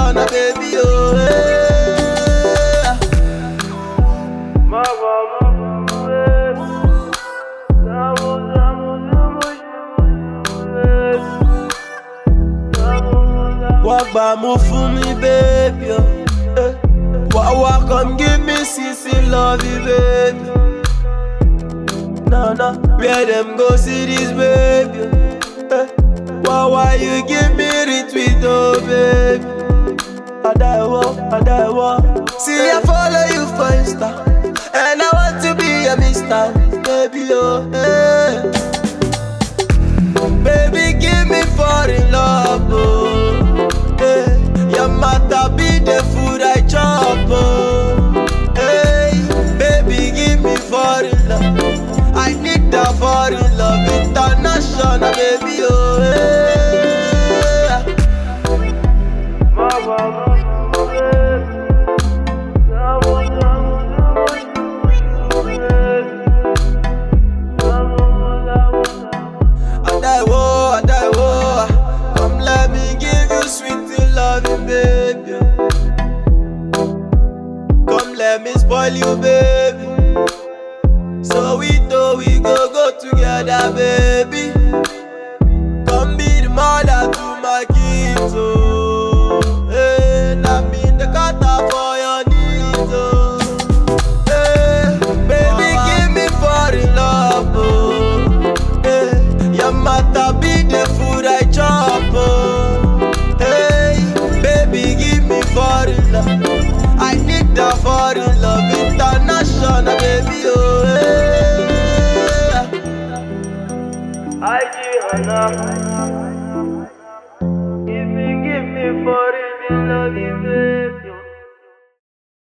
international, baby, oh. Hey. Wá gbà mú fún mi, baby, oh. Eh. Wá wá come give me sissy love you, baby. No, no, where them go see this, baby? Eh. Why, why you give me retweet, oh, baby? I die, wo, I die, wo. See, I follow you for Insta, and I want to be a mister, baby, oh, eh. Baby, give me foreign love, oh. Hey, your matter be the food I chop, oh. Hey, baby, give me foreign love. I need that foreign love, international, baby, oh. Hey. Adaiwo, Adaiwo, come let me give you sweet loving, baby. Come let me spoil you, baby. So we know we go go together, baby. Come be the mother to my kids, oh. Hey, not be the cutter for your needs, oh. Hey, baby, give me foreign love, oh. Hey, your matter be the food I chop, oh. Hey, baby, give me foreign love. I need that foreign love, international, baby, oh. Hey. Give me, give me foreign love, you babe.